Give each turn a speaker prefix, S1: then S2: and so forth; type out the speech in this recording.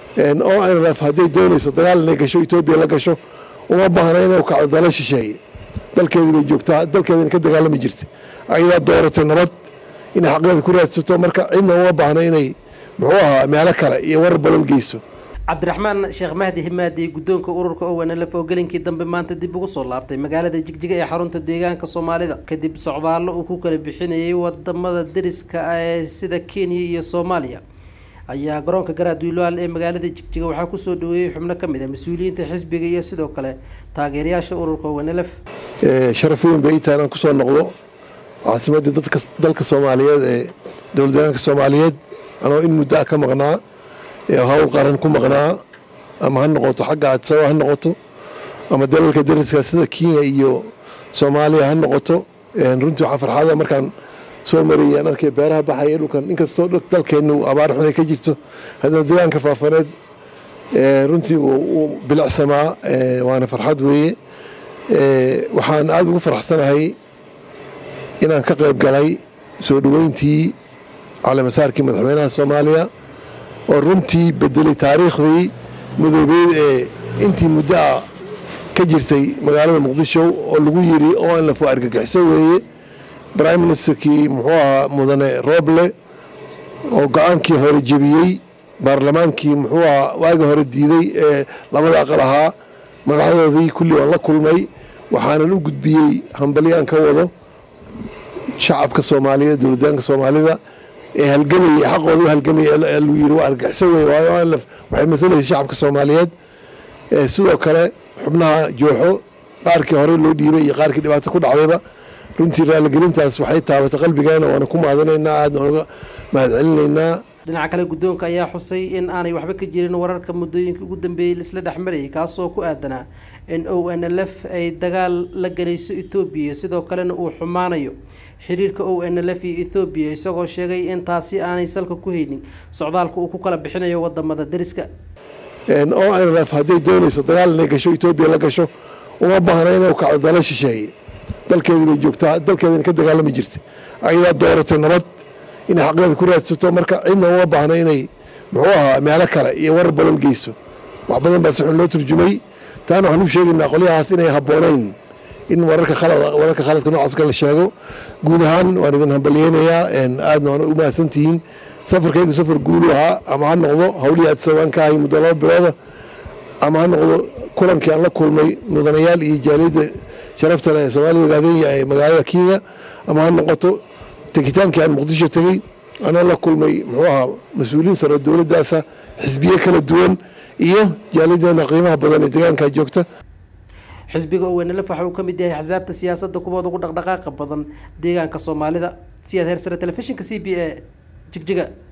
S1: oo nlf hadday doonayso dagaal inay gasho etoobiya la gasho uma baahna inay kacdo dala shisheeye dalkeedii bay joogtaa dalkeedina ka dagaalami jirta ayadaa dooratay nabad inay xaqeeda ku raadsato marka cidna uma baahna inay muxuu ahaa meelo kale iyo warar badan geyso
S2: cabdiraxmaan sheekh mahdi himaadi guddoonka ururka ownlf oo gelinkii dambe maanta dib ugu soo laabtay magaalada jigjiga ee xarunta deegaanka soomaalida kadib socdaallo uu ku kala bixinayay wadamada deriska ee sida kenya iyo soomaaliya ayaa garoonka garaadwiilaal ee magaalada jigjiga waxaa kusoo dhaweeyey xubno ka mid a mas-uuliyiinta xisbiga iyo sidoo kale taageerayaasha ururka ownlf
S1: sharaf weyn bay itaa inaan kusoo noqdo caasimadii dadka dalka soomaaliyeed ee dowlad deegaanka soomaaliyeed anoo in muddo ah ka maqnaa hawl qaran ku maqnaa ama ha noqoto xagga adsaba ha noqoto ama dalalka dariska sida kenya iyo soomaaliya ha noqoto runtii waxaa farxada markaan soo marayay aan arkay beeraha baxaya dhulkan inkastoo dalkeennu abaar xun ay ka jirto haddana deegaanka faafaneed runtii uu bilicsamaa waana farxad weeye waxaan aada ugu faraxsanahay inaan ka qayb galay soo dhoweyntii caleemasaarkii madaxweynaha soomaaliya oo runtii bedelay taariikhdii midoobeed ee intii muddo ah ka jirtay magaalada muqdisho oo lagu yiri oo in lafo argagixiso weeye prime ministerkii muxuu ahaa mudane roble oo go-aankii hore jebiyey baarlamaankii muxuu ahaa waagi hore diiday ee labada aqal ahaa magacyadoodii kulli waan la kulmay waxaanan u gudbiyey hambalyaan ka wado shacabka soomaaliyeed dowladdaanka soomaalida ee halgamayay xaqooda u halgamayay lagu yiri waa argaxiso wey waayo anlaf waxay masalaysa shacabka soomaaliyeed sidoo kale xubnaha jooxo qaarkii horey loo dhiibay iyo qaarkii dhibaato ku dhacdayba runtii raaligelintaas waxay taabatay qalbigeena waana ku mahadinaynaa aadna oga mahadcelinaynaa
S2: dhinaca kale guddoonka ayaa xusay in aanay waxba ka jirin wararka muddooyinka ugu dambeeyey laisla dhexmarayay kaasoo ku aadanaa in o n l f ay dagaal la galayso etoobiya sidoo kalena uu xumaanayo xiriirka o n l f iyo ethoobiya isagoo sheegay in taasi aanay salka ku haynin socdaalka uu ku kala bixinayo wadamada deriska
S1: o n l f hadday doonayso dagaal inay gasho etoobiya la gasho uma baahna inay kacdo dala shisheeye dalkeedii bay joogtaa dalkeedina ka dagaalami jirta ayadaa dooratay nabad inay xaqeeda ku raadsato marka cidna uma baahna inay muxuu ahaa meelo kale iyo warar badan geyso wax badan baa si xun loo turjumay taana waxaan u sheegaynaa qolyahaas inay habboonayn in wararka wararka khaladka noocaas la sheego guud ahaan waan idin hambalyeynayaa aadna waan u mahadsantihiin safarkaygu safar guulu ahaa ama ha noqdo hawlihii adsawaan ka ahay muddo laba bilooda ama ha noqdo kulankii aan la kulmay mudanayaal iyo jaaliyadda sharafta leh ee soomaalida ogaadenya ee magaalada kenya ama ha noqoto tegitaankii aan muqdisho tegey anoo la kulmay muxuu ahaa mas-uuliyiin saro dowladdaasa xisbiye kala duwan iyo jaaliyadeena qiimaha badan ee deegaankaa joogta
S2: xisbiga ownlf waxa uu ka mid yahay axsaabta siyaasadda kuwood ugu dhaqdhaqaaqa badan deegaanka soomaalida siyaad heersare telefishinka c b a jigjiga